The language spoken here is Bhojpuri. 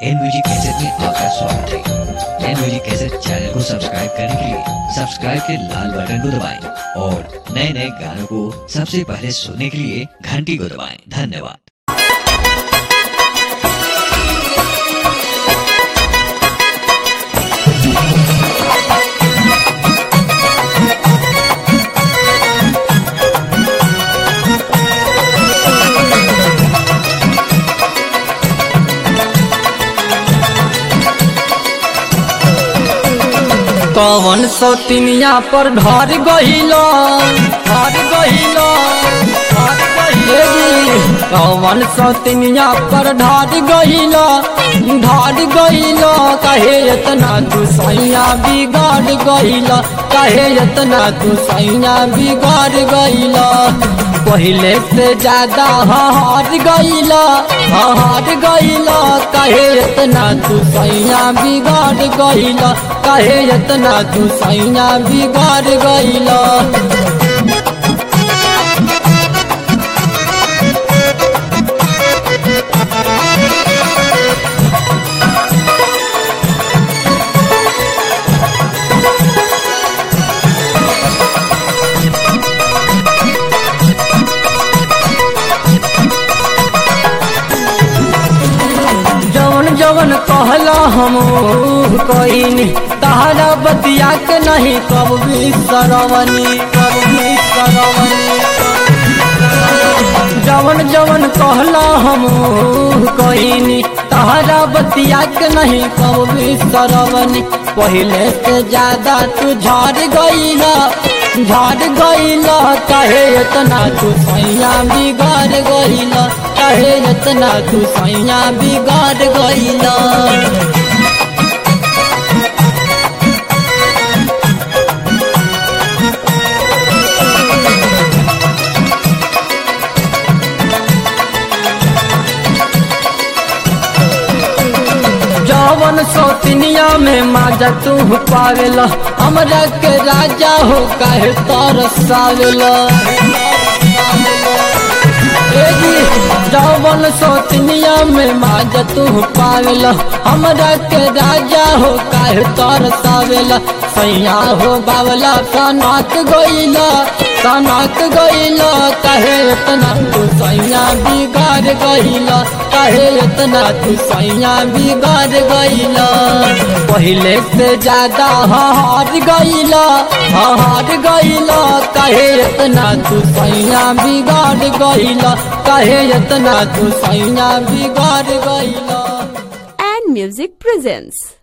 एन म्यूजिक कैसेट में आपका स्वागत है एन म्यूजिक कैसेट चैनल को सब्सक्राइब करने के लिए सब्सक्राइब के लाल बटन को दबाएं और नए नए गानों को सबसे पहले सुनने के लिए घंटी को दबाएं धन्यवाद कवन सौतिनिया पर ढर गहिलो ढर गहिलो ढर गहिलो कवन सौतिनिया पर ढर गहिलो ढर गहिलो कहे इतना तू सैया बिगाड़ गहिलो कहे इतना तू सैया बिगाड़ गहिलो पहले से ज्यादा हार गईला हार गईला कहे इतना तू सैया बिगाड़ गईला कहे इतना तू सैया बिगाड़ गईला जवन जवन कहला हम कहीनी तहरा बतिया के नहीं कब भी सरवनी कब भी सरवनी जवन जवन कहला हम कहीनी तहरा बतिया के नहीं कब भी सरवनी पहले से ज्यादा तू झाड़ गईला झाड़ गईला कहे इतना तू सैया बिगाड़ गईला कहे इतना तू सैया बिगाड़ गईला जवन सौतिनिया में माजा तू पावेला हमरा के राजा हो काहे तरसावेला जवन सौतनिया में माजा तू पावेला हमरा के राजा हो काहे तरसावेला सैया हो बावला सनाक गईला सनाक गईला कहे इतना तू सैया बिगाड़ गईला कहे इतना तू सैया बिगाड़ गईला पहले से ज्यादा हार गईला हार गईला कहे इतना तू सैया बिगाड़ गईला कहे इतना तू सैया बिगाड़ गईला and Music presents